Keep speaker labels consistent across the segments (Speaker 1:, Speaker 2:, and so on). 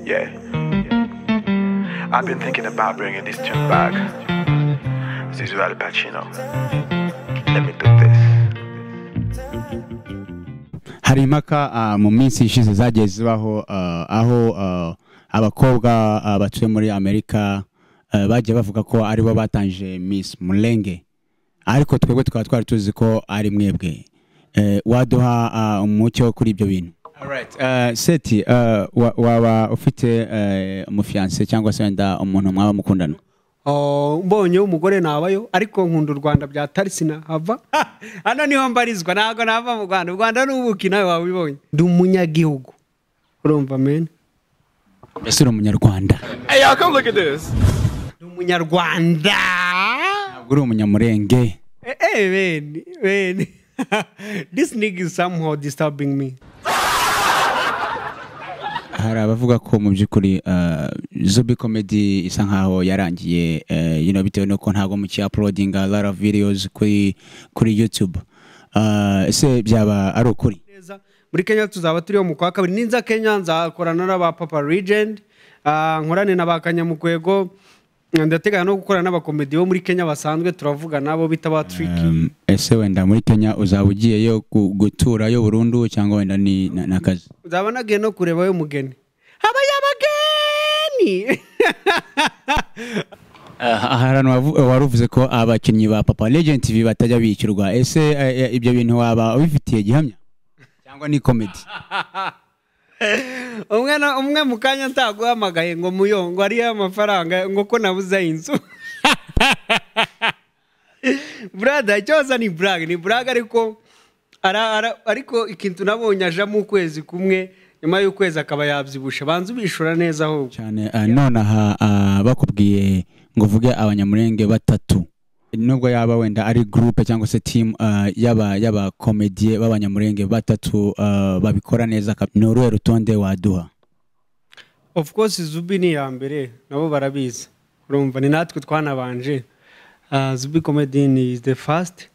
Speaker 1: Yeah. I've been thinking about bringing this tune back. This is Al Pacino. Let me do this.
Speaker 2: hari impaka ah, mu minsi ishize zagiye zibaho ah, aho ah, abakobwa ah, batuye muri amerika ah, bagiye bavuga ko aribo batangije miss murenge ariko twebwe tukaba twari tuzi ko ari mwebwe Eh, waduha ah, umucyo kuri ibyo bintu Alright, eh, seti eh, wa- waba ufite eh, umufiyanse cyangwa se wenda umuntu mwaba mukundana
Speaker 3: Oh, mbonye umugore nabayo ariko nkunda u Rwanda bya tarisi nahava hano niho mbarizwa ntabwo nava mu Rwanda u Rwanda n'ubuki nawe wabibonye ndi umunyagihugu urumva men
Speaker 2: mbese uri umunyarwanda
Speaker 4: Hey, y'all, come look at this.
Speaker 3: ndi umunyarwanda
Speaker 2: ntabwo uri umunyamurenge
Speaker 3: eh eh, men men this nigga is somehow disturbing me
Speaker 2: hari abavuga ko mu by'ukuri eh, zubi komedi isa nkaho yarangiye eh, you know, bitewe n'uko ntabwo muki uploadinga lot of videos kuri kuri youtube Eh, ese byaba ari ukuri
Speaker 3: neza muri kenya tuzaba turiho mu kwa kabiri ninza kenya nzakorana n'aba papa regend ah, nkorane na ba kanyamukwego ndateganya no gukorana n'abakomedi bo muri kenya basanzwe turavugana nabo bita ba triki
Speaker 2: Um, ese wenda muri kenya uzaba ugiyeyo gu- guturayo burundu cyangwa wenda ni na- n'akazi
Speaker 3: nzaba nagiye no kureba we mugeni habaye abageni
Speaker 2: ahantu wari uvuze ko abakinnyi ba papa legend tv batajya bishyurwa ese eh, ibyo bintu waba ubifitiye gihamya cyangwa ni komedi
Speaker 3: umwe na- umwe mu kanya ntaguhamagaye ngo muyo ngo ariyo amafaranga ngo ko nabuze inzu burada icyoza ni buraga ni buraga ariko ara- ara- ariko ikintu nabonye ajamo ukwezi kumwe nyuma y'ukwezi akaba yabyibusha banza ubishura neza ahubwo
Speaker 2: cyane eh, nonaha ah, bakubwiye ngo uvuge abanyamurenge batatu nubwo yaba wenda ari groupe cyangwa se team ah, y'aba y'abakomediye b'abanyamurenge batatu ah, babikora neza kab- ni uruhe rutonde waduha
Speaker 3: of course zubi ni iya mbere nabo barabizi urumva ni natwe twanabanje Ah, zubi comedy ni the first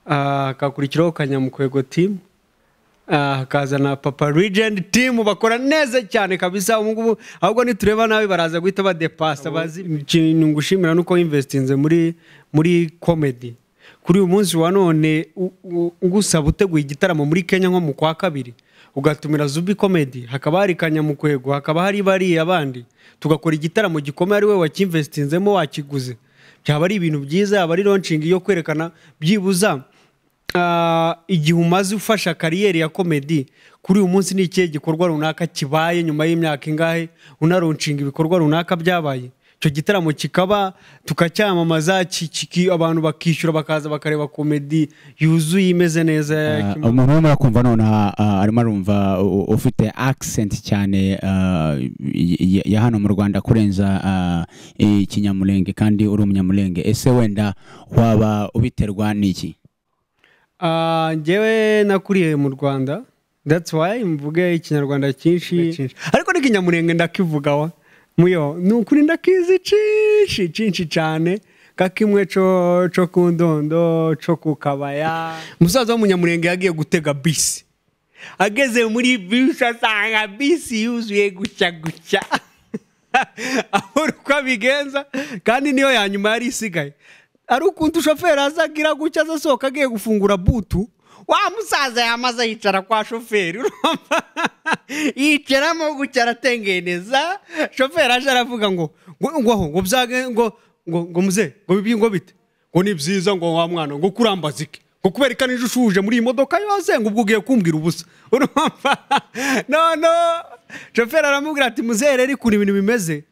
Speaker 3: Ah, hakakurikiraho kanyamukwego team Ah, hakaza na papa regend team bakora neza cyane kabisa ubu ngubu ahubwo nitureba nabi baraza guhita badepasa bazi ikintu ngushimira nuko investinze muri muri comedy kuri uyu munsi wa none u- u- ngusaba uteguye igitaramo muri kenya nko mu kwa kabiri ugatumira zubi comedy hakaba hari kanyamukwego hakaba hari bariya abandi tugakora igitaramo gikomeye ari we wacyinvestinzemo wakiguze byaba ari ibintu byiza yaba ari launching yo kwerekana byibuza Ah, igihe umaze ufasha kariyeri ya komedi kuri uyu munsi ni ikihe gikorwa runaka kibaye nyuma y'imyaka ingahe unarunshinga ibikorwa runaka byabaye icyo gitaramo kikaba tukacyamamaza ki- ki- abantu bakishyura bakaza bakareba komedi yuzuye imeze neza
Speaker 2: Ah,
Speaker 3: Kim-
Speaker 2: umuntu urimo urakumva nonaha ah, arimo arumva u- ufite accent cyane ah, y- y- ya hano mu rwanda kurenza ah, ikinyamurenge kandi uri umunyamurenge ese wenda waba ubiterwa n'iki
Speaker 3: Ah, njyewe nakuriye mu rwanda that's why mvuge ikinyarwanda cyinshi ariko n'ikinyamurenge ndakivugawa muyo ni ukuri ndakizi cinshi cinshi cane ka kimwe co co ku ndondo co ku kabaya umusaza w'umunyamurenge yagiye gutega bisi ageze muri bisi asanga bisi yuzuye gutya gutya abura uko abigenza kandi niyo ya nyuma yari isigaye ari ukuntu shoferi azagira gutya aza asohoka agiye gufungura butu wa musaza yamaze yicara kwa shoferi urumva? yicaramo gutya aratengeneza shoferi aje aravuga ngo ngo ngo aho, ngo byage ngo ngo ngo muze ngo bibi ngo bite ngo ni byiza ngo wa mwana ngo kurambaza iki ngo kubera ko nijoro ushuje muri iyi modoka yose ngo ubwo ugiye kumbwira ubusa urumva no no shoferi aramubwira ati muzehere ariko ibintu bimeze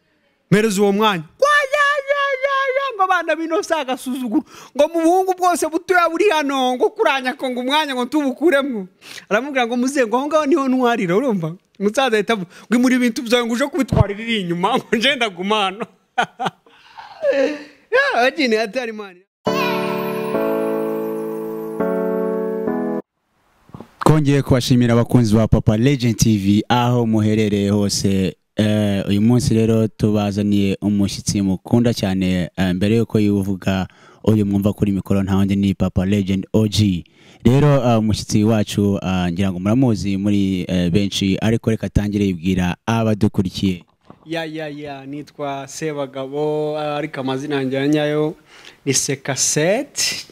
Speaker 3: mpereza uwo mwanya Kwa ya, ya, ya, ya, ngo abana bino si agasuzuguro ngo mu buhungu bwose butoya buri hano ngo kuranya ko ngo umwanya ngo tubukuremo aramubwira ngo muze ngo aho ngaho niho ntwarira urumva umusaza ahita avuga ngo imuri ibintu byawe ngo uje kubitwarira iri inyuma ngo nje ndaguma hano Yeah, agene atari mani
Speaker 2: twongeye kubashimira abakunzi ba papa legend tv aho muherereye hose Eh, uyu munsi rero tubazaniye umushyitsi mukunda cyane eh, mbere yuko yuvuga uyu mwumva kuri mikoro nta wundi ni papa legend og rero eh, umushyitsi wacu eh, ngira ngo muramuzi muri eh, benshi ariko reka atangire yibwira abadukurikiye
Speaker 3: ya ya ya nitwa sebagabo ariko amazina yanjye ya nyayo ni sekaseti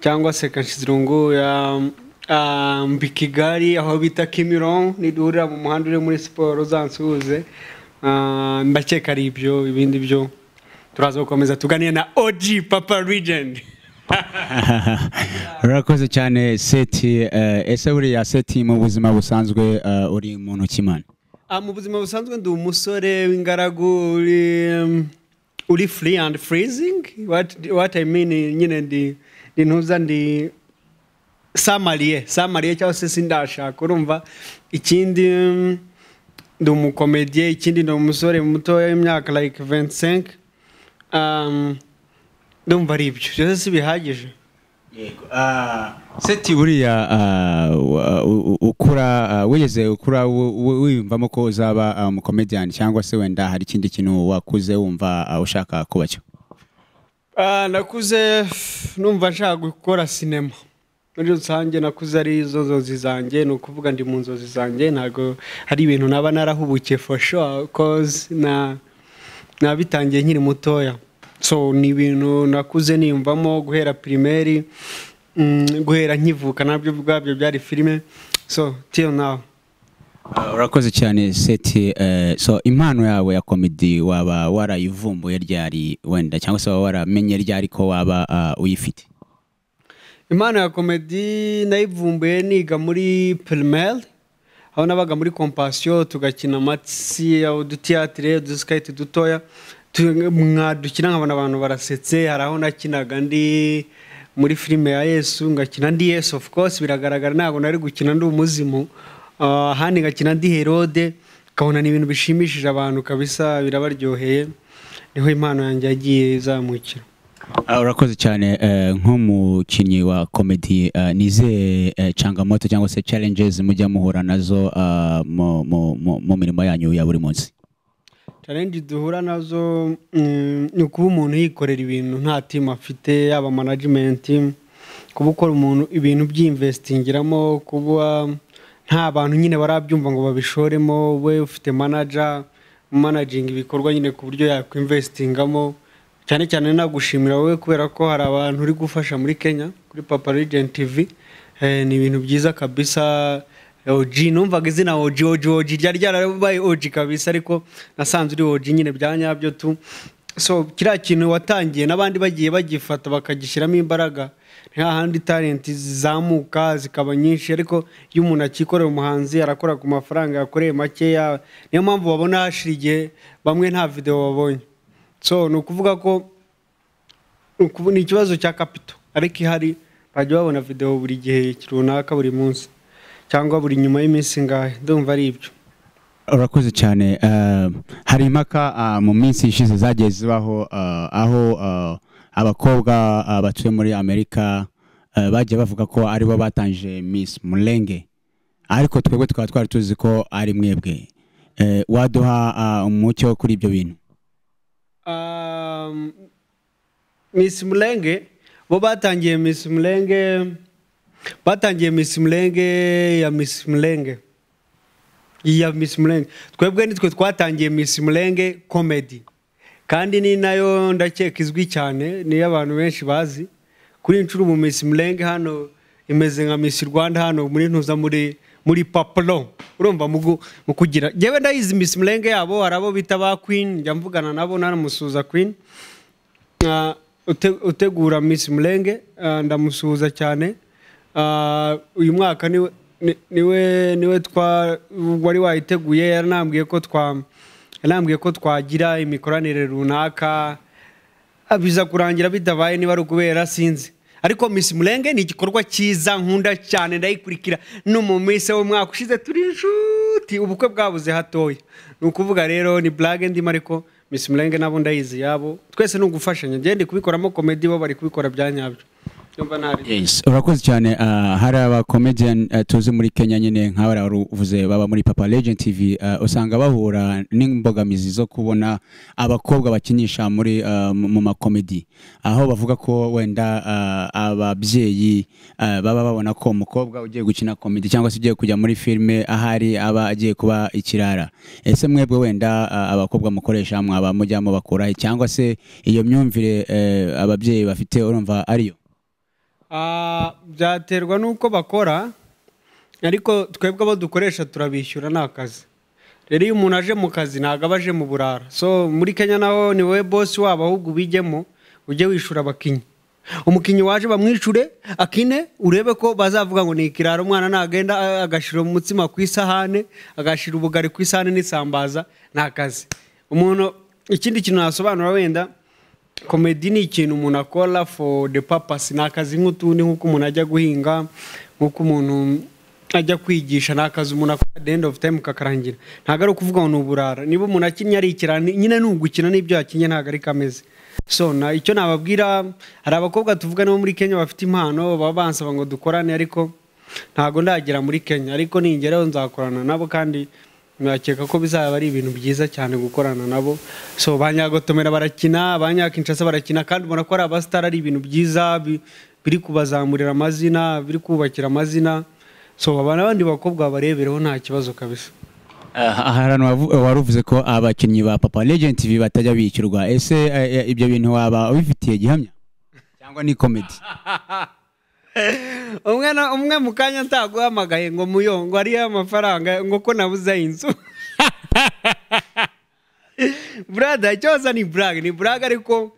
Speaker 3: cyangwa se kashizirungu ya ah, mbi kigali aho bita kimironko niduhurira mu muhanda uri muri siporo uzansuhuze Ah, ndakeka ari ibyo ibindi byo turaza gukomeza tuganire na oji papa rigeni
Speaker 2: urakoze cyane seti eh, ese buriya seti mu buzima busanzwe eh, uri muntu kimana
Speaker 3: Ah, mu buzima busanzwe ndi umusore w'ingaragu uri um, uri free and freezing what, what I mean nyine ndi ndi ntuza ndi samariye samariye cyangwa se sindashaka urumva ikindi um, ndi umukomediye ikindi ndi umusore mutoya w'imyaka like 25 um, ndumva ari ibyo byose si bihagije
Speaker 2: seti buriya ah, wa- u- u- ukura ah, wigeze ukura wu- wu- wiyumvamo ko uzaba ah, umukomediyani cyangwa se wenda hari ikindi kintu wakuze wumva ah, ushaka kuba cyo
Speaker 3: Ah, nakuze numva nshaka gukora sinema muri rusange nakuze ari zo nzozi zanjye ni ukuvuga ndi mu nzozi zanjye ntabwo hari ibintu naba narahubukiye for sure cause na nabitangiye nkiri mutoya so ni ibintu nakuze niyumvamo guhera pirimeri mm, guhera nkivuka nabyo ubwabyo byari filime so till now
Speaker 2: Ah, urakoze cyane seti eh, so impano yawe ya komedi waba warayivumbuye ryari wenda cyangwa se waba waramenye ryari ko waba ah, uyifite
Speaker 3: impano ya komedi nayivumbuye niga muri primaire aho nabaga muri kompasiyo tugakina amatsi udutiyatire udusikayiti dutoya tu- mwadukina nkabona abantu barasetse hari aho nakinaga ndi muri filime ya yesu ngakina ndi yesu of course biragaragara ntabwo nari gukina ndi umuzimu Ah, ahandi ngakina ndi herode ukabona ni ibintu bishimishije abantu kabisa birabaryoheye niho impano yanjye yagiye izamukira
Speaker 2: Ah, urakoze cyane eh, nk'umukinnyi wa komedi eh, ni izihe eh, changamoto cyangwa se challenges mujya muhura nazo ah, mu- mu mu- mu mirimo yanyu ya buri munsi
Speaker 3: challenge duhura nazo mm, ni ukuba umuntu yikorera ibintu nta timu afite yaba management kuba ukora umuntu ibintu by'investingiramo kuba nta bantu nyine barabyumva ngo babishoremo we ufite manager managing ibikorwa nyine ku buryo yakwinvestingamo cyane cyane nagushimira wowe kubera ko hari abantu uri gufasha muri Kenya kuri Papa Legend TV eh, ni ibintu byiza kabisa oji numvaga izina oji oji oji ryari ryarabaye oji kabisa ariko nasanze uri oji nyine bya nyabyo tu so kiriya kintu watangiye n'abandi bagiye bagifata bakagishyiramo imbaraga nta handi talenti zizamuka zikaba nyinshi ariko iyo umuntu akikorera umuhanzi arakora ku mafaranga yakoreye makeya niyo mpamvu babona hashira igihe bamwe nta videwo babonye so ni ukuvuga ko ukubu- ni ikibazo cya kapito ariko ihari bajya babona videwo buri gihe runaka buri munsi cyangwa buri nyuma y'iminsi ngahe ndumva ari ibyo
Speaker 2: urakoze cyane eh, hari impaka ah, mu minsi ishize zagiye zibaho ah, aho ah, abakobwa ah, batuye muri amerika eh, bagiye bavuga ko aribo batangije miss mulenge ariko twebwe tukaba twari tuzi ko ari mwebwe Eh, waduha ah, umucyo kuri ibyo bintu
Speaker 3: Um, Miss Mulenge bo batangiye Miss Mulenge batangiye Miss Mulenge ya Miss Mulenge ya Miss Mulenge twebwe nitwe twatangiye Miss Mulenge comedy kandi ni nayo ndakeka izwi cyane niyo abantu benshi bazi kuri iyi nshuro mu Miss Mulenge hano imeze nka Miss Rwanda hano muri ntuza muri muri papuro urumva mu gu- mu kugira yewe ndayizi Miss Mulenge yabo hari abo bita ba Queen njya mvugana nabo nanamusuza Queen Ah, ute- utegura Miss Mulenge ah, ndamusuhuza cyane Ah, uyu mwaka niwe ni- niwe niwe twa wari wayiteguye yaranambwiye ko twa yaranambwiye ko twagira imikoranire runaka Ah, biza kurangira bitabaye niba ari ukubera sinzi ariko Miss Mulenge ni igikorwa cyiza nkunda cyane ndayikurikira no mu minsi w'umwaka ushize turi inshuti ubukwe bwabuze hatoya ni ukuvuga rero ni blague ndimo ariko Miss Mulenge nabo ndayizi yabo twese ni ugufashanya ngende kubikoramo komedi bo bari kubikora bya nyabyo yumva ntari
Speaker 2: yes urakoze cyane ah, hari abacomedian ah, tuzi muri kenya nyine nka bariya wari uvuze baba muri papa legend tv ah, usanga bahura n'imbogamizi zo kubona abakobwa bakinisha muri ah, mu mu makomedi aho bavuga ko wenda ah, ababyeyi ah, baba babona ko umukobwa ugiye gukina komedi cyangwa se ugiye kujya muri filime ahari aba agiye kuba ikirara ese mwebwe wenda ah, abakobwa mukoresha mwaba mujyamo bakura he? cyangwa se iyo myumvire eh, ababyeyi bafite urumva ariyo
Speaker 3: Ah, byaterwa n'uko bakora ariko twebwe abo dukoresha turabishyura ni akazi rero iyo umuntu aje mu kazi ntabwo aba aje mu burara so muri kenya naho ni wowe bosi wabo ahubwo ubijyemo ujye wishyura abakinnyi umukinnyi waje bamwishure akine urebe ko bazavuga ngo ni ikirara umwana nagenda ah, agashyira umutsima ku isahane agashyira ubugari ku isahane n'isambaza ni akazi umuntu ikindi kintu nasobanura wenda komedi ni ikintu umuntu akora for the purpose ni akazi nk'utundi nk'uko umuntu ajya guhinga nk'uko umuntu ajya kwigisha ni akazi umuntu akora at the end of time kakarangira ntabwo ari ukuvuga ngo ni uburara niba umuntu akinnye ari ikirani nyine ni ugukina n'ibyo yakinnye ntabwo ari kameze so na icyo nababwira hari abakobwa tuvuga nabo muri kenya bafite impano baba bansaba ngo dukorane ariko ntabwo ndagera muri kenya ariko ningeraho nzakorana nabo kandi nakeka ko bizaba ari ibintu byiza cyane gukorana nabo so ba nyagotomera barakina ba nyakinshasa barakina kandi ubona ko ari abasitari ari ibintu byiza bi- biri kubazamurira amazina biri kubakira amazina so aba n'abandi bakobwa barebereho nta kibazo kabisa
Speaker 2: Ah, hari ahantu wavu- wari uvuze ko abakinnyi ba papa legend tv batajya bishyurwa ese eh, eh, ibyo bintu waba ubifitiye gihamya cyangwa ni komedi
Speaker 3: umwe na- umwe mu kanya ntaguhamagaye ngo muyo ngo ariyo amafaranga ngo ko nabuze inzu burada icyoza ni buraga ni buraga ariko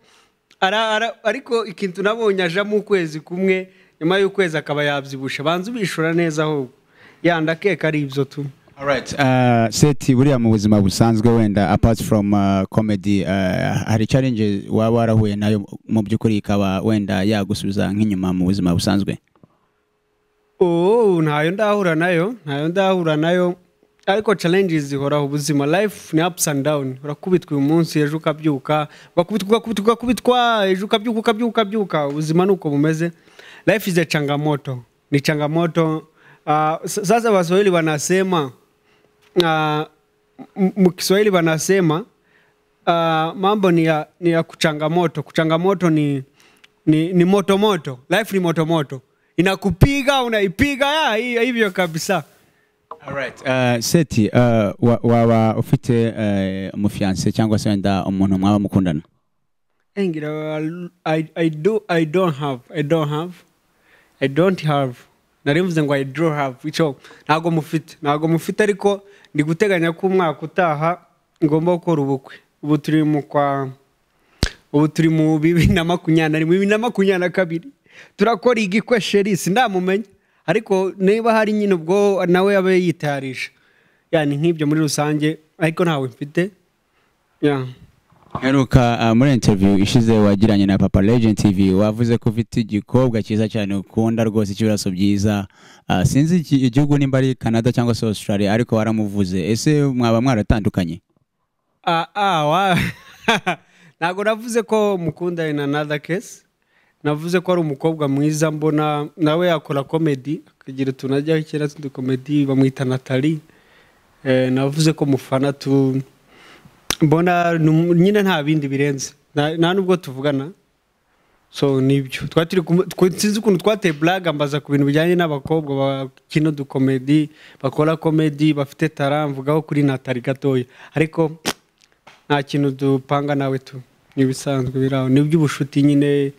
Speaker 3: ara- ara- ariko ikintu nabonye ajamo ukwezi kumwe nyuma y'ukwezi akaba yabyibusha banza ubishura neza ahubwo yanda akeka ari ibyo tu
Speaker 2: Alright, uh, seti buriya mu buzima busanzwe wenda apart from uh, comedy uh, hari challenge waba warahuye nayo mu by'ukuri ikaba wenda yagusubiza nk'inyuma mu buzima busanzwe
Speaker 3: ubu ntayo ndahura nayo ntayo ndahura nayo ariko challenges zihoraho ubuzima life ni ups and down urakubitwa uyu munsi ejo ukabyuka ugakubitwa ugakubitwa ugakubitwa ejo ukabyuka ukabyuka ukabyuka ubuzima ni uko bumeze life is a changamoto ni changamoto Ah, s- sasa waswahili wanasema ah, m- m- kiswahili wanasema ah, mambo ni ya, ni ya kuchangamoto kuchangamoto ni ni, ni moto moto life ni moto moto inakupiga unaipiga ya, hi- hivyo kabisa
Speaker 2: Alright, uh, seti uh, wa- waba ufite uh, umufiance cyangwa se wenda umuntu mwaba mukundana
Speaker 3: engira I, I, do, i don't have i don't have i don't have nari mvuze ngo i do have icyo ntago mufite ntago mufite ariko ndi guteganya ko umwaka utaha ngomba gukora ubukwe ubu turi mu kwa ubu turi mu bibiri na makumyabiri na rimwe bibiri na makumyabiri na kabiri turakora igikwe sheri sindamumenya ariko niba hari nyine ubwo nawe abe yitayarisha yani nk'ibyo muri rusange ariko ntawe mfite yeah.
Speaker 2: Heruka uh, muri interview ishize wagiranye na Papa Legend TV wavuze ko ufite igikobwa cyiza cyane ukunda rwose cy'ibiraso byiza uh, sinzi iki- igihugu nimba ari Canada cyangwa se Australia ariko waramuvuze ese mwaba mwaratandukanye
Speaker 3: Ah, ah, wa- ntabwo navuze ko mukunda in another case navuze ko ari umukobwa mwiza mbona nawe yakora komedi akagira utuntu ajyaho kera tw'udukomedi bamwita natali eh, navuze ko mufana tu mbona ni umu- nyine nta bindi birenze nta nta nubwo tuvugana so nibyo Twari turi kumu- twe- sinzi ukuntu twateye blaga mbaza ku bintu bijyanye n'abakobwa bakina udukomedi bakora komedi bafite tara mvugaho kuri natali gatoya ariko nta kintu dupanga nawe tu ni ibisanzwe biri aho ni iby'ubushuti nyine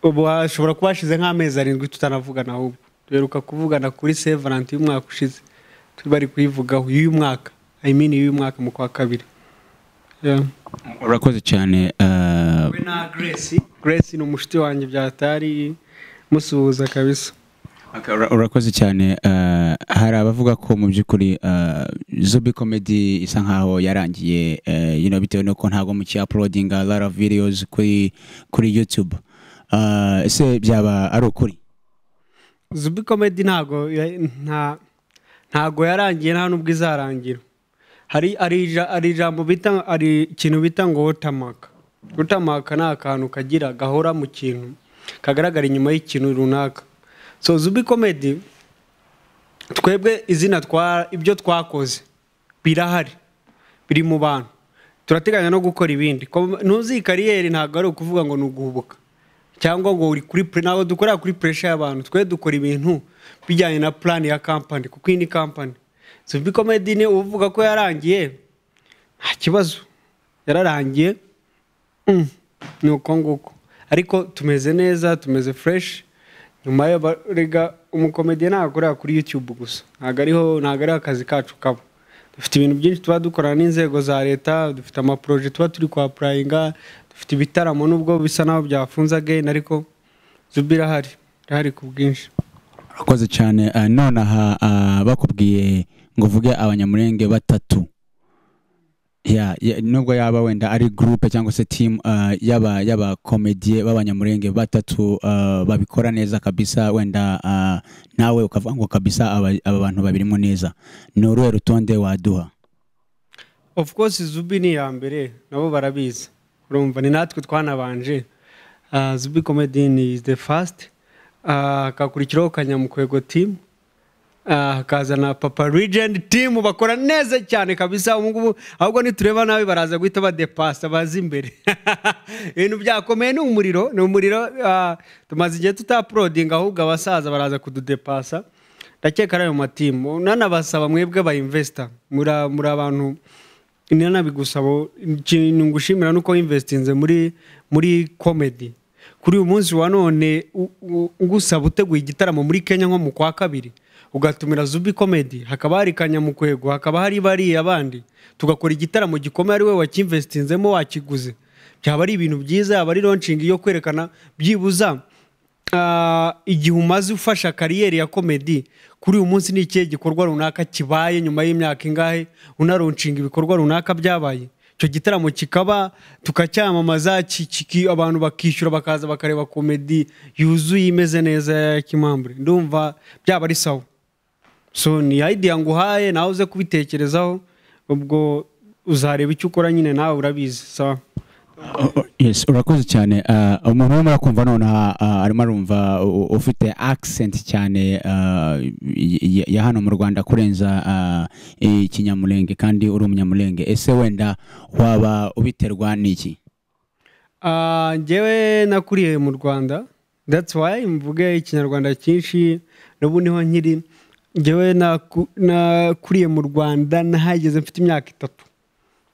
Speaker 3: ubu hashobora kuba hashize nk'amezi arindwi tutanavugana ahubwo duheruka kuvugana kuri sevaranti y'umwaka ushize turi bari kuyivugaho y'uyu mwaka i mean y'uyu mwaka mu kwa kabiri Yeah.
Speaker 2: urakoze cyane uh,
Speaker 3: we na grace grace ni umushuti wanjye byatari musuhuza kabisa
Speaker 2: Okay, ura- urakoze cyane uh, hari abavuga ko mu by'ukuri uh, Zubi Comedy isa nkaho yarangiye uh, you know, bitewe n'uko ntabwo muki uploading a lot of videos kuri kuri YouTube uh, ese byaba ari ukuri
Speaker 3: zubi komedi ntago ya- nta ntago yarangiye nta nubwo izarangira hari hari ija- hari ijambo bita hari ikintu bita ngo wotamaka wotamaka ni akantu kagira gahora mu kintu kagaragara inyuma y'ikintu runaka so zubi komedi twebwe izina twa ibyo twakoze birahari biri mu bantu turateganya no gukora ibindi Ko- ntuzi kariyeri ntabwo ari ukuvuga ngo ni uguhubuka cyangwa ngo uri kuri pre- ntabwo dukorera kuri puresha y'abantu twe dukora ibintu bijyanye na purani ya kampani kuko iyi ni kampani zubi komedi ni uvuga ko yarangiye nta kibazo yararangiye Mm, ni uko nguko ariko tumeze neza tumeze fureshi nyuma yo ba- rega umukomediye ntabwo akorera kuri yutube gusa ntabwo ariho ntabwo ariho akazi kacu kaba dufite ibintu byinshi tuba dukorana n'inzego za leta dufite amaporoje tuba turi kwapurayinga dufite ibitaramo n'ubwo bisa n'aho byafunze ageni ariko zuba irahari irahari ku bwinshi
Speaker 2: urakoze cyane Ah, none aha ah, bakubwiye ngo uvuge abanyamurenge batatu Ya, ya- nubwo yaba wenda ari groupe cyangwa se team ah, y'aba y'abakomediye b'abanyamurenge batatu ah, babikora neza kabisa wenda ah, nawe ukavuga ngo kabisa aba, aba bantu babirimo neza ni uruhe rutonde waduha
Speaker 3: of course zubi ni iya mbere nabo barabizi urumva ni natwe twanabanje Ah, zubi comedy ni the first Ah, hakakurikiraho kanyamukwego team Ah, hakaza na papa regent team bakora neza cyane kabisa ubu ngubu ahubwo nitureba nabi baraza guhita badepasa baza imbere ibintu byakomeye ni umuriro ni umuriro ah, tumaze igihe tutaprodinga ahubwo abasaza baraza kududepasa ndakeka ari ayo matimu nanabasaba mwebwe abayimvesita muri muri abantu nanabigusaba ikintu ngushimira ni uko wimvesitinze muri muri komedi kuri uyu munsi wa none u- u- ngusaba uteguye igitaramo muri kenya nko mu kwa kabiri ugatumira zubi komedi hakaba hari kanyamukwego hakaba hari bariya abandi tugakora igitaramo gikomeye ari we wacyimvesitinzemo wakiguze byaba ari ibintu byiza yaba ari launching yo kwerekana byibuza ah, igihe umaze ufasha kariyeri ya komedi kuri uyu munsi ni ikihe gikorwa runaka kibaye nyuma y'imyaka ingahe unarunshinga ibikorwa runaka byabaye icyo gitaramo kikaba tukacyamamaza ki- ki- abantu bakishyura bakaza bakareba komedi yuzuye imeze neza ya kimambure ndumva byaba ari sawa so ni idea nguhaye nawe uze kubitekerezaho ubwo uzareba icyo ukora nyine nawe urabizi sawa
Speaker 2: Oh, oh, yes urakoze cyane Ah, umuntu urimo urakumva nonaha ah, arimo arumva u- ufite accent cyane ah, y- y- ya hano mu rwanda kurenza ah, ikinyamurenge kandi uri umunyamurenge ese wenda waba ubiterwa n'iki
Speaker 3: Ah, njyewe nakuriye mu rwanda that's why mvuge ikinyarwanda cyinshi n'ubu niho nkiri njyewe naku- nakuriye mu rwanda nahageze mfite imyaka itatu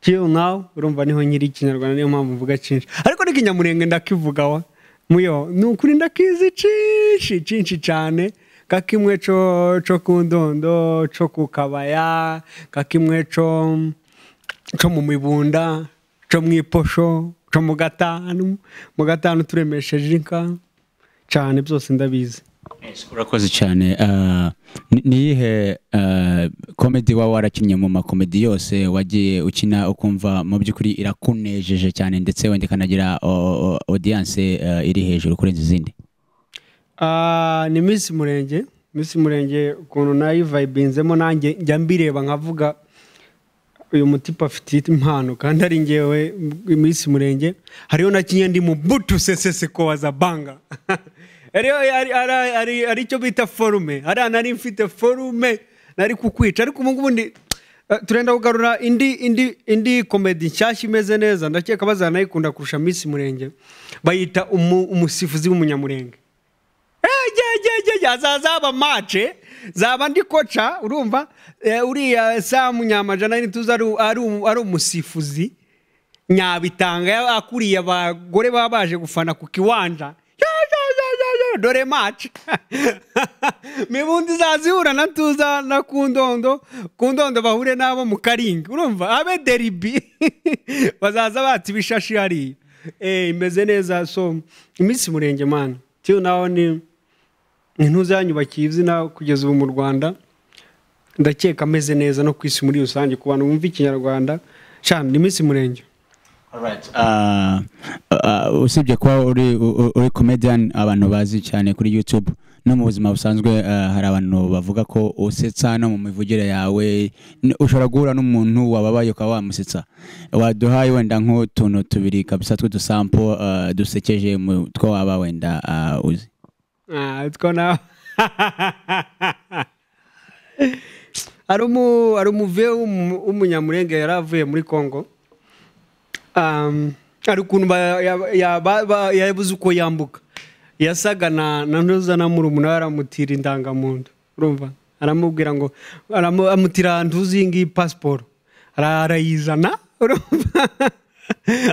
Speaker 3: till now urumva niho nkiri ikinyarwanda niyo mpamvu mvuga cyinshi ariko n'ikinyamurenge ndakivugawa muyo ni ukuri ndakizi cinshi cinshi cyane ka kimwe co co ku ndondo co ku kabaya ka kimwe co co mu mibunda co mu iposho co mu gatanu mu gatanu turemesheje inka cyane byose ndabizi
Speaker 2: urakoze cyane Ah, ni- ni iyihe ah, komedi waba warakinnye mu makomedi yose wagiye ukina ukumva mu by'ukuri irakunejeje cyane ndetse wenda ikanagira o- o- audience ah, iri hejuru kurenza izindi
Speaker 3: Ah, ni Miss Murenge Miss Murenge ukuntu nayivayibinzemo nanjye njya mbireba nkavuga uyu mutipe afite impano kandi ari ngewe m- Miss Murenge hariho na kinye ndi mu butu seseseko waza banga Hariho- hari- hari- hari- hari icyo bita forume hariya nari mfite forume nari kukwica ariko ubu ngubu ndi eh, turenda kugarura indi indi indi komedi nshyashya imeze neza ndakeka bazanayikunda kurusha Miss Murenge bayita umu- umusifuzi w'umunyamurenge ejejejege hazazaba mace zaba ndi koca urumva Eh, uriya samu nyamajana nituzi ari u- ari u- ari umusifuzi nyabitanga ya- akuriye abagore baba baje gufana ku kiwanja Ya, ya, ya, ya, ya, dore mace mibundi izazihura na tuza na ku ndondo ku ndondo bahure n'abo mu karinga urumva abe deribi bazaza batse ibishashi hariya Eh, imeze neza so iminsi murenge mani tiyo nawe ni ntuzanyubakiye izina kugeza ubu mu rwanda ndakeka ameze neza no ku isi muri rusange ku bantu bumva ikinyarwanda cyane ni iminsi murenge
Speaker 2: Ah, ah, usibye kuba uri u- u- uri comedian abantu bazi cyane kuri youtube no mu buzima busanzwe eh, hari abantu bavuga ko usetsa no mu mivugire yawe n- ushobora guhura n'umuntu wababaye ukaba wamusetsa waduhaye wenda nk'utuntu tubiri kabisa tw'udusampo eh, dusekeje mu two waba wenda eh, uzi
Speaker 3: Ah, utwo nawe hari umu- hari umuve w'umu- w'umunyamurenge yari avuye muri congo Um, hari ukuntu ba- ya- ya- ba- ba- yabuze uko yambuka yasaga na na ntuza na murumuna aramutira indangamuntu urumva aramubwira ngo aramu- amutira ntuzi iyi ngiyi pasiporo Ara- arayizana urumva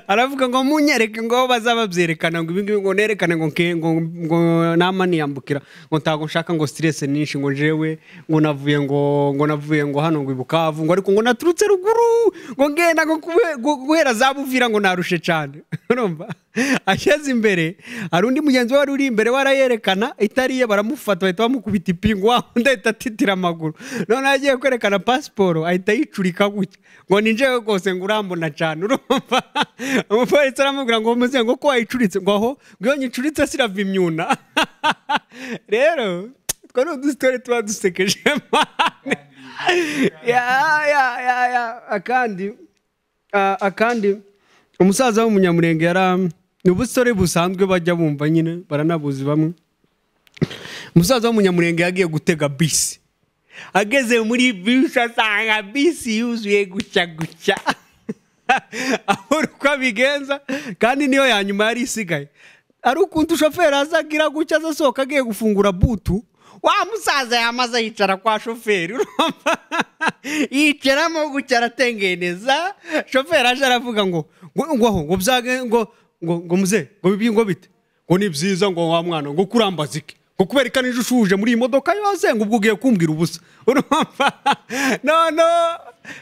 Speaker 3: aravuga ngo munyereke ngo bazaba babyerekana ngo ibi ngibi ngo nerekane ngo nke ngo ngo nama niyambukira ngo ntabwo nshaka ngo siterese nyinshi ngo jewe ngo navuye ngo ngo navuye ngo hano ngo ibukavu ngo ariko ngo naturutse ruguru ngo ngenda ngo kube- gu- guhera za buvira ngo narushe cyane urumva ashyize imbere hari undi mugenzi we wari uri imbere we arayerekana itari iye baramufata bahita bamukubita ipingu wa undi ahita atitira amaguru noneho agiye kwerekana pasiporo ahita yicurika gutya ngo ni njyewe rwose ngo urambona cyane urumva umupolisi aramubwira ngo muze ngo ko wayicuritse ngo aho ngo iyo nyicuritse sirava imyuna rero utwo ni udusitore tuba dusekeje mane ya ya ya ya akandi Ah, akandi umusaza w'umunyamurenge yari ni ubusore busanzwe bajya bumva nyine baranabuzi bamwe umusaza w'umunyamurenge yagiye gutega bisi ageze muri bisi asanga bisi yuzuye gutya gutya abura uko abigenza kandi niyo ya nyuma yari isigaye ari ukuntu shoferi azagira gutya aza asohoka agiye gufungura butu wa musaza yamaze yicara kwa shoferi urumva yicaramo gutya aratengeneza shoferi aje aravuga ngo ngo ngo aho ngo byage ngo ngo ngo muze ngo bibi ngo bite ngo ni byiza ngo wa mwana ngo kurambaza iki ngo kubera ko nijoro ushuje muri iyi modoka yose ngo ubwo ugiye kumbwira ubusa urumva no no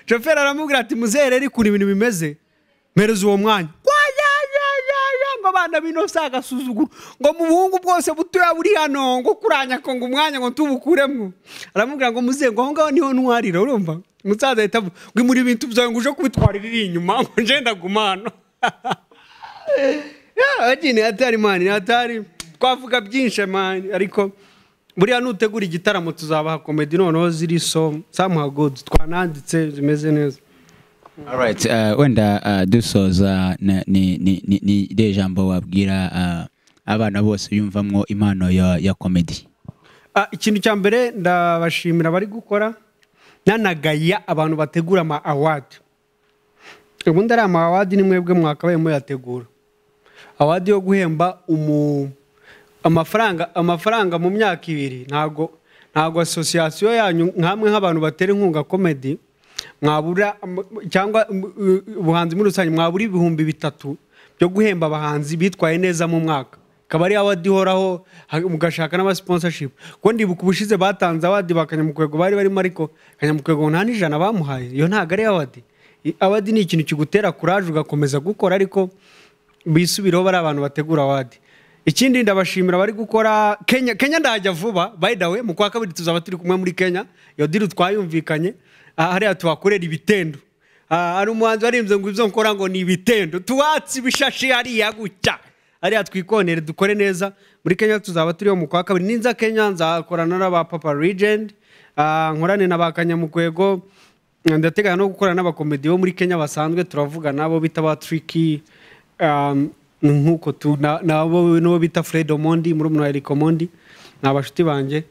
Speaker 3: shoferi aramubwira ati muzehe rero ukuntu ibintu bimeze mpereza uwo mwanya Wa, ya, ya, ya, ya, ngo abana bino si agasuzuguro ngo mu buhungu bwose butoya buri hano ngo kuranya ko ngo umwanya ngo tubukuremo aramubwira ngo muze ngo aho ngaho niho ntwarira urumva umusaza ahita avuga ngo imuri ibintu byawe ngo uje kubitwarira iri inyuma ngo nje ndaguma hano agini atari mani atari twavuga byinshi mani ariko buriya nutegura igitaramo tuzabaha komedi noneho ziri so samuha godi twananditse zimeze neza
Speaker 2: Alright, uh, wenda uh, dusoza na- ni ni ni ni iriya jambo wabwira uh, abana bose yumvamwo impano ya ya comedy
Speaker 3: Ah, ikintu cya mbere ndabashimira abari gukora nanagaya abantu bategura ama awadi ubundi ari ama awadi ni mwebwe mwakabaye muyategura awadi yo guhemba umu amafaranga amafaranga mu myaka ibiri ntago ntago asosiyasiyo yanyu nkamwe nk'abantu batera inkunga komedi mwabura am- cyangwa mm, uh, ubuhanzi muri rusange mwabura ibihumbi bitatu byo guhemba abahanzi bitwaye neza mu mwaka akaba ari awadi ihoraho ha- mugashaka n'amasponsorship kuko ndibuka ubushize batanze awadi ba kanyamukwego bari barimo ariko kanyamukwego nta n'ijana bamuhaye iyo ntabwo ari awadi I- awadi ni ikintu kigutera kuraje ugakomeza gukora ariko bisubireho bari abantu bategura awadi ikindi ndabashimira abari gukora kenya kenya ndahajya vuba by the way mu kwa kabiri tuzaba turi kumwe muri kenya iyo diri twayumvikanye aha hariya tuhakorera ibitendo Ah, hari umuhanzi warimbye ngo ibyo nkora ngo ni ibitendo tuwatse ibishashi hariya gutya hariya twikonere dukore neza muri kenya tuzaba turiho mu kwa kabiri ninza kenya nzakorana n'aba papa regend ah, nkorane na ba kanyamukwego ndateganya no gukorana n'abakomedi bo muri kenya basanzwe turavuga nabo bita ba triki um, nk'uko tu na- nabo n'uwo bita fred omondi muri wa eriko mondi ni abashuti banjye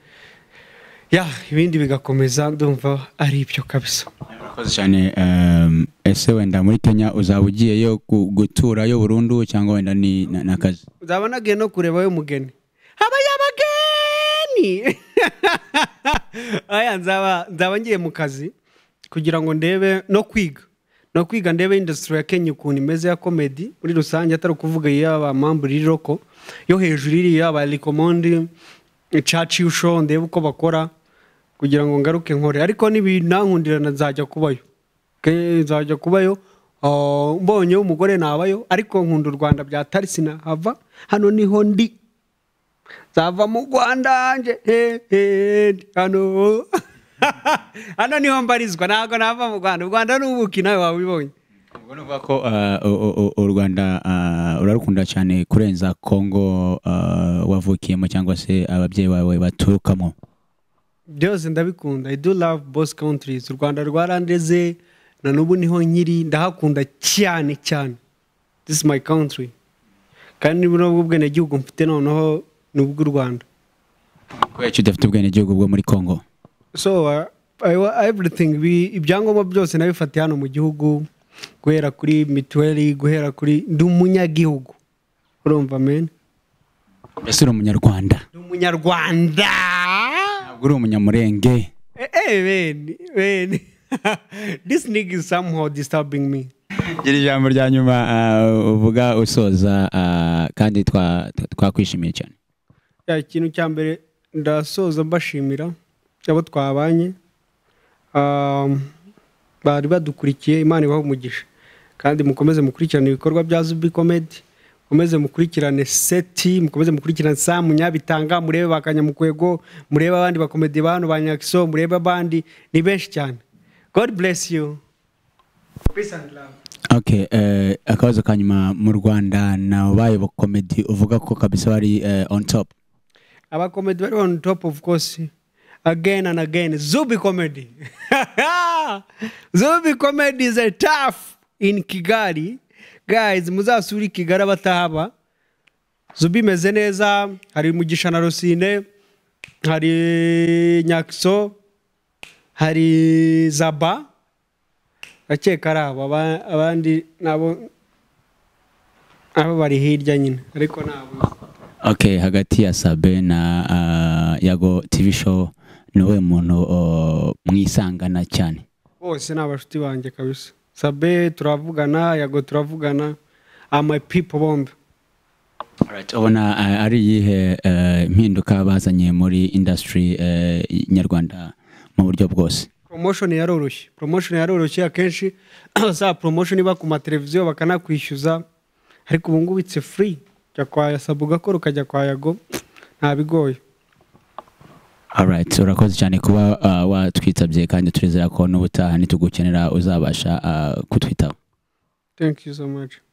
Speaker 3: ya ibindi bigakomeza ndumva ari ibyo kabisa
Speaker 2: murakoze cyane um, ese wenda muri kenya uzaba ugiyeyo gu- guturayo burundu cyangwa wenda ni na- n'akazi
Speaker 3: uzaba nagiye no kureba we mugeni habaye abageni aya nzaba nzaba ngiye mu kazi kugira ngo ndebe no kwiga no kwiga ndebe industry ya kenya ukuntu imeze ya komedi muri rusange atari ukuvuga iyaba mambure iroko yo hejuru iriya ba rikomondi caci usho ndebe uko bakora kugira ngo ngaruke nkore ariko n'ibinankundirana nzajya kubayo Ke- nzajya kubayo Ah, mbonye umugore nabayo ariko nkunda u rwanda bya tarisi nahava hano niho ndi nzava mu rwanda nje he, he, ndi hano hano niho mbarizwa ntabwo nava mu rwanda u rwanda ni ubuki nawe wabibonye
Speaker 2: ubwo ni ukuvuga ko ah, u- u- u- u rwanda ah, urarukunda cyane kurenza kongo ah, wavukiyemo cyangwa se ababyeyi bawe baturukamo
Speaker 3: byose ndabikunda i do love both countries u rwanda rwarandeze na n'ubu niho nkiri ndahakunda cyane cyane this is my country kandi n'ubwo bwenegihugu mfite noneho ni ubw'u rwanda
Speaker 2: kubera icyo udafite ubwenegihugu bwo muri kongo
Speaker 3: so uh, I, wa- everything bi- ibyangombwa byose nabifatiye hano mu gihugu guhera kuri mituweli guhera kuri ndi umunyagihugu urumva men
Speaker 2: mbese uri umunyarwanda
Speaker 3: ndi umunyarwanda
Speaker 2: ntabwo uri umunyamurenge
Speaker 3: Eh, eh, men, men. this nigga is somehow disturbing me
Speaker 2: gira ijambo rya nyuma ah, uvuga usoza ah, kandi twa- twa- twakwishimiye cyane
Speaker 3: ya ikintu cya mbere ndasoza mbashimira abo twabanye Um, bari badukurikiye imana ibaha umugisha kandi mukomeze mukurikirane ibikorwa bya zubi komedi mukomeze mukurikirane seti mukomeze mukurikirane sa munyabitanga murebe ba kanyamukwego murebe abandi bakomedi ba hano ba nyakiso murebe abandi ni benshi cyane god bless you peace and love
Speaker 2: Okay, eh, akabazo ka nyuma mu rwanda nabaye bakomedi uvuga ko kabisa bari eh, on top
Speaker 3: abakomedi bari on top of course again and again zubi comedy zubi comedy is a tough in kigali guys muzasure i kigali abatahaba zubi imeze neza hari mugisha na rusine hari nyakiso hari zaba ndakeka ari abo aba- abandi nabo abo bari hirya nyine ariko nabo
Speaker 2: okay hagati ya sabe na ah, yago tv show ni wowe muntu oh, mwisangana cyane
Speaker 3: bose ni abashuti banjye kabisa sabe turavugana yago turavugana ama pipo bombi
Speaker 2: Alright, ubona ah, ari iyihe eh, impinduka bazanye muri industry eh, nyarwanda mu buryo bwose
Speaker 3: promotion yaroroshye promotion yaroroshye akenshi za promotion iba ku mateleviziyo bakanakwishyuza ariko ubu ngubu itse free jya kwa sabe ugakora ukajya kwa yago nta bigoye
Speaker 2: Alright, urakoze cyane kuba ah, watwitabye kandi turizera ko n'ubutaha nitugukenera uzabasha ah, kutwitaho
Speaker 3: thank you so much